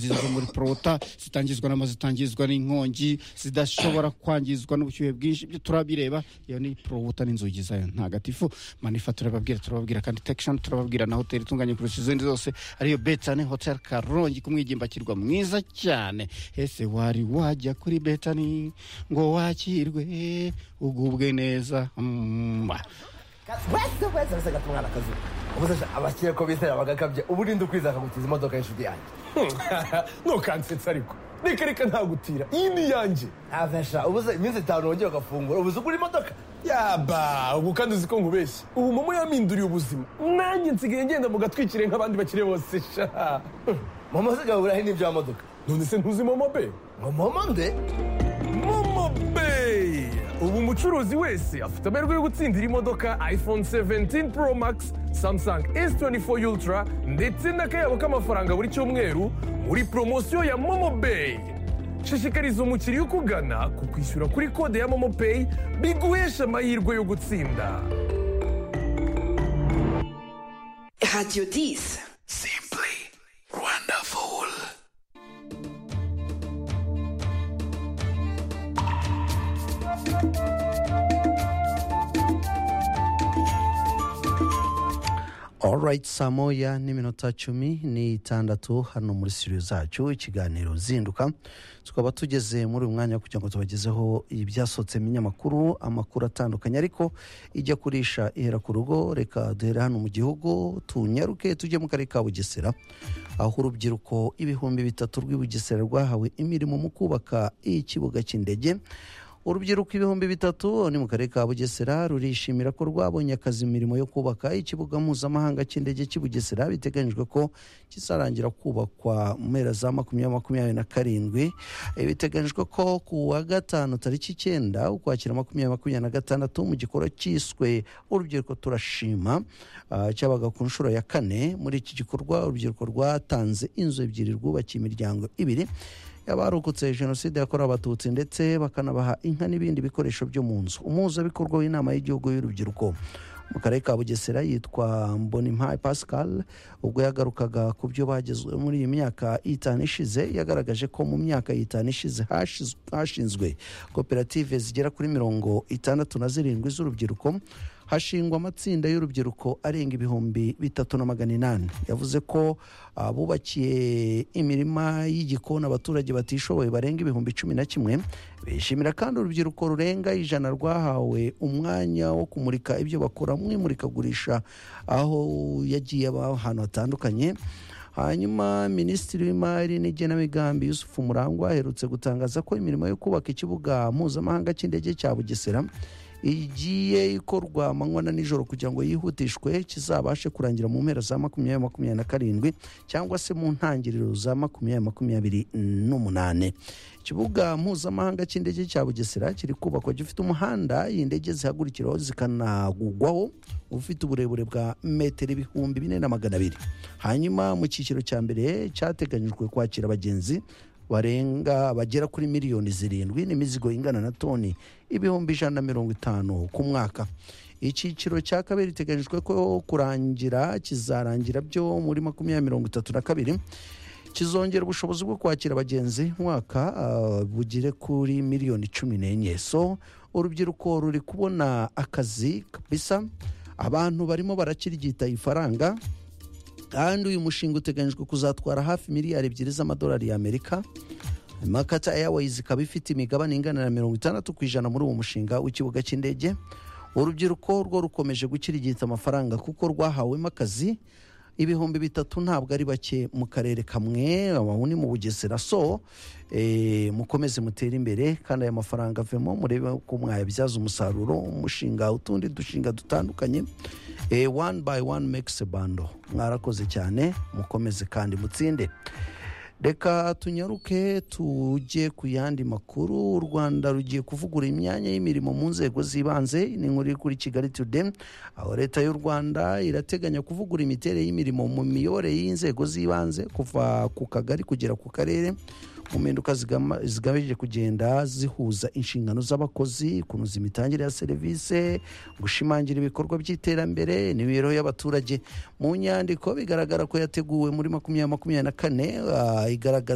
ziza zo muri porota zitangizwa n'amazi zitangizwa n'inkongi zidashobora kwangizwa n'ubushyuhe bwinshi ibyo turabireba iyo ni porota n'inzugi zayo ntagatifu manifa turababwira turababwira kandi tekishoni turababwira na hoteli itunganye kurusha izindi zose ariyo betani hoteli karongi ku mwigimbakirwa mwiza cyane ese wari wajya kuri betani ngo wakirwe ugubwe neza Mm, ah. wese wese wese agata umwana akazuba ubuze abakire ko bizera bagakabye ubu urinde ukwiza akagukiza imodoka y'inshuti yanjye ntukansetsa ariko reka reka ntagutira iyi ni iyanjye ntavenshira ubuze iminsi itanu wongeye ugafungura ubuze ugura imodoka yaba ubu kandi uzi ko nkubeshya ubu mama yaminduriye ubuzima nanjye nsigaye ngenda mu gatwikire nk'abandi bakire bose sha mama zigaburahe n'ibya modoka none se ntuzi momo be ngo mama nde momo be ubu umucuruzi wese afite amahirwe yo gutsindira imodoka iphone 17 pro max samsung s24 ultra ndetse n'akayabo k'amafaranga buri cyumweru muri poromosiyo ya momo Pay. shishikariza umukiriya ukugana ku kwishyura kuri kode ya momo Pay biguhesha amahirwe yo gutsinda Radio 10. Simply wonderful. alright saa moya n'iminota cumi n'itandatu hano muri studio zacu ikiganiro zinduka tukaba tugeze muri uyu mwanya kugira ngo tubagezeho ibyasohotse mu binyamakuru amakuru atandukanye ariko ijya kurisha ihera ku rugo reka duhere hano mu gihugu tunyaruke tujye mu karere ka bugesera aho urubyiruko ibihumbi bitatu rw'i bugesera rwahawe imirimo mu kubaka ikibuga cy'indege urubyiruko ibihumbi bitatu ni mu karere ka bugesera rurishimira ko rwabonye akazi imirimo yo kubaka ikibuga mpuzamahanga cy'indege cy'i bugesera biteganyijwe ko kizarangira kubakwa mu mpera za makumyabiri makumyabiri na karindwi Eh, biteganyijwe ko ku wa gatanu tariki icyenda ukwakira makumyabiri makumyabiri na gatandatu mu gikorwa cyiswe urubyiruko turashima ah, cyabaga ku nshuro ya kane muri iki gikorwa urubyiruko rwatanze inzu ebyiri rwubakiye imiryango ibiri abarokotse jenoside yakorewe abatutsi ndetse bakanabaha inka n'ibindi bikoresho byo mu nzu umuhuzabikorwa w'inama y'igihugu y'urubyiruko mu karere ka bugesera yitwa mbonimpaye pascal ubwo yagarukaga ku byo bagezwe muri iyi myaka itanu ishize yagaragaje ko mu myaka itanu ishize hashiz- hashinzwe koperative zigera kuri mirongo itandatu na zirindwi z'urubyiruko hashingwa amatsinda y'urubyiruko arenga ibihumbi bitatu na magana inani yavuze ko ah, bubakiye imirima y'igikoni abaturage batishoboye barenga ibihumbi cumi na kimwe bishimira kandi urubyiruko rurenga ijana rwahawe umwanya wo kumurika ibyo bakora mu imurikagurisha aho yagiye aba ahantu hatandukanye hanyuma minisitiri w'imari n'igenamigambi yusufu murangwa aherutse gutangaza ko imirimo yo kubaka ikibuga mpuzamahanga cy'indege cya bugesera igiye ikorwa amanywa na nijoro kugira ngo yihutishwe kizabashe kurangira mu mpera za makumyabiri makumyabiri na karindwi cyangwa se mu ntangiriro za makumyabiri makumyabiri n'umunani ikibuga mpuzamahanga cy'indege cya bugesera kiri kubakwa gifite umuhanda iyi ndege zihagurikiraho zikanagugwaho ufite uburebure bwa metero ibihumbi bine na magana abiri hanyuma mu cyiciro cya mbere cyateganyijwe kwakira abagenzi barenga bagera kuri miliyoni zirindwi n'imizigo ingana na toni ibihumbi ijana na mirongo itanu ku mwaka icyiciro cya kabiri iteganyijwe ko kurangira kizarangira byo muri makumyabiri mirongo itatu na kabiri kizongera ubushobozi bwo kwakira abagenzi mwaka ah, bugere kuri miliyoni cumi n'enye so urubyiruko ruri kubona akazi kabisa abantu barimo barakiryita ifaranga kandi uyu mushinga uteganyijwe kuzatwara hafi miliyari ebyiri z'amadolari y'amerika makata airways ikaba ifite imigabane ingana na mirongo itandatu ku ijana muri uwo mushinga w'ikibuga cy'indege urubyiruko rwo rukomeje gukirigita amafaranga kuko rwahawemo akazi ibihumbi bitatu ntabwo ari bake mu karere kamwe aho ni mu bugesera so eh, mukomeze mutere imbere kandi aya mafaranga avemo murebe ko mwayabyaza umusaruro umushinga utundi dushinga dutandukanye Eh, one by one makes a bando mwarakoze cyane mukomeze kandi mutsinde reka tunyaruke tujye ku yandi makuru u rwanda rugiye kuvugura imyanya y'imirimo mu nzego z'ibanze ni inkuru iri kuri kigali today aho leta y'u rwanda irateganya kuvugura imiterere y'imirimo mu miyoborere y'inzego z'ibanze kuva ku kagari kugera ku karere mu mpinduka zigama- zigamije kugenda zihuza inshingano z'abakozi kunoza imitangire ya serivisi gushimangira ibikorwa by'iterambere n'imibereho y'abaturage mu nyandiko bigaragara ko yateguwe muri makumyabiri makumyabiri na kane ah, igaragaza